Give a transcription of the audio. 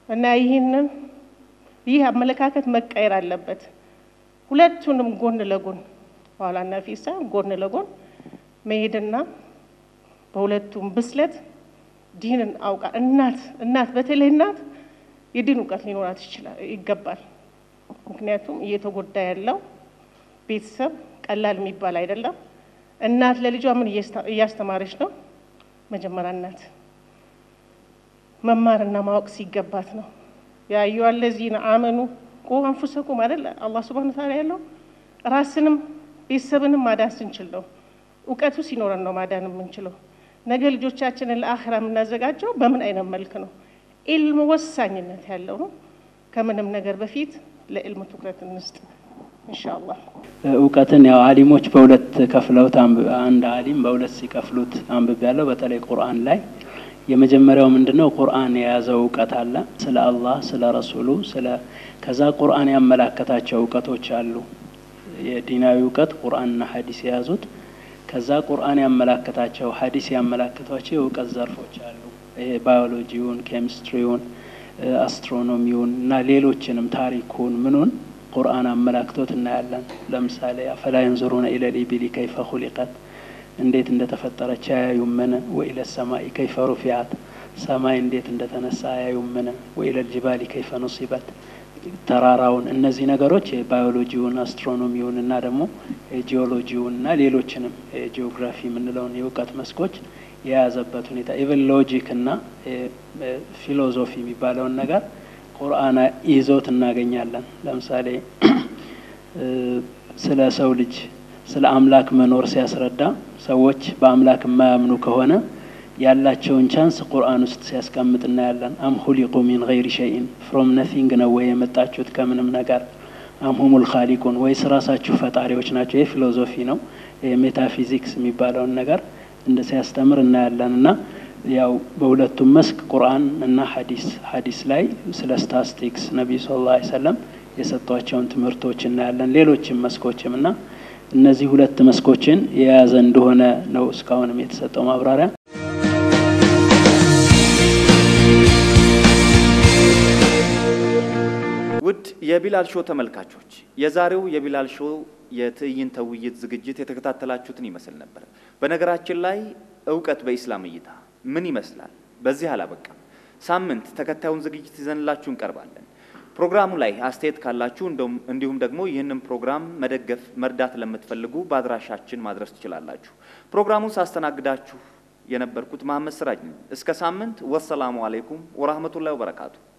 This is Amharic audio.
እና ይህንን ይህ አመለካከት መቀየር አለበት። ሁለቱንም ጎን ለጎን ኋላና ፊት ሳይሆን ጎን ለጎን መሄድና በሁለቱም ብስለት ዲንን አውቃ እናት እናት በተለይ እናት የዲን እውቀት ሊኖራት ይችላል ይገባል። ምክንያቱም እየተጎዳ ያለው ቤተሰብ ቀላል የሚባል አይደለም። እናት ለልጇ ምን እያስተማረች ነው? መጀመሪያ እናት መማርና ማወቅ ሲገባት ነው። ያ አዩሃ ለዚነ አመኑ ቁ አንፉሰኩም አይደል አላህ ሱብሃነሁ ወተዓላ ያለው ራስንም ቤተሰብንም ማዳን ስንችል ነው። እውቀቱ ሲኖረን ነው ማዳን የምንችለው። ነገ ልጆቻችንን ለአኽራ የምናዘጋጀው በምን አይነት መልክ ነው? ኢልም ወሳኝነት ያለው ነው። ከምንም ነገር በፊት ለኢልም ትኩረት እንስጥ ኢንሻአላህ። እውቀትን ያው አሊሞች በሁለት ከፍለውት አንድ አሊም በሁለት ሲከፍሉት አንብቤ ያለው በተለይ ቁርአን ላይ የመጀመሪያው ምንድነው? ቁርአን የያዘው እውቀት አለ ስለ አላህ ስለ ረሱሉ ስለ ከዛ ቁርአን ያመላከታቸው እውቀቶች አሉ። የዲናዊ እውቀት ቁርአንና ሀዲስ የያዙት ከዛ ቁርአን ያመላከታቸው ሀዲስ ያመላከቷቸው የእውቀት ዘርፎች አሉ። ይሄ ባዮሎጂውን፣ ኬሚስትሪውን፣ አስትሮኖሚውን እና ሌሎችንም ታሪኩን ምኑን ቁርአን አመላክቶት እናያለን። ለምሳሌ አፈላ የንዙሩነ ኢለል ኢቢሊ ከይፈ ኹሊቀት እንዴት እንደተፈጠረች አያዩምን? ወኢለ ሰማኢ ከይፈ ሩፊዓት ሰማይ እንዴት እንደተነሳ አያዩምን? ወኢለል ጅባሊ ከይፈ ኑሲበት ተራራውን እነዚህ ነገሮች የባዮሎጂውን አስትሮኖሚውን እና ደግሞ የጂኦሎጂውን እና ሌሎችንም የጂኦግራፊ የምንለውን የእውቀት መስኮች የያዘበት ሁኔታ ኢቨን ሎጂክ እና ፊሎዞፊ የሚባለውን ነገር ቁርአን ይዞት እናገኛለን። ለምሳሌ ስለ ሰው ልጅ ስለ አምላክ መኖር ሲያስረዳ ሰዎች በአምላክ የማያምኑ ከሆነ ያላቸውን ቻንስ ቁርአን ውስጥ ሲያስቀምጥ እናያለን። አም ሁሊቁ ሚን ገይሪ ሸይን ፍሮም ነቲንግ ነው ወይ የመጣችሁት ከምንም ነገር? አም ሁሙል ካሊቁን ወይስ ራሳችሁ ፈጣሪዎች ናቸው? ይህ ፊሎዞፊ ነው። ሜታፊዚክስ የሚባለውን ነገር እንደ ሲያስተምር እናያለን እና ያው በሁለቱም መስክ ቁርአን እና ሀዲስ ሀዲስ ላይ ስለ ስታስቲክስ ነቢዩ ስ ላ ሰለም የሰጧቸውን ትምህርቶች እናያለን። ሌሎችም መስኮችም እና እነዚህ ሁለት መስኮችን የያዘ እንደሆነ ነው እስካሁንም የተሰጠው ማብራሪያ። ውድ የቢላል ሾው ተመልካቾች የዛሬው የቢላል ሾው የትዕይንተ ውይይት ዝግጅት የተከታተላችሁትን ይመስል ነበር። በነገራችን ላይ እውቀት በኢስላም እይታ ምን ይመስላል? በዚህ አላበቃም። ሳምንት ተከታዩን ዝግጅት ይዘንላችሁ እንቀርባለን። ፕሮግራሙ ላይ አስተያየት ካላችሁ እንዲሁም ደግሞ ይህንን ፕሮግራም መደገፍ መርዳት ለምትፈልጉ በአድራሻችን ማድረስ ትችላላችሁ። ፕሮግራሙን ሳስተናግዳችሁ የነበርኩት መሐመድ ስራጅ ነኝ። እስከ ሳምንት ወሰላሙ አሌይኩም ወራህመቱላሂ ወበረካቱ።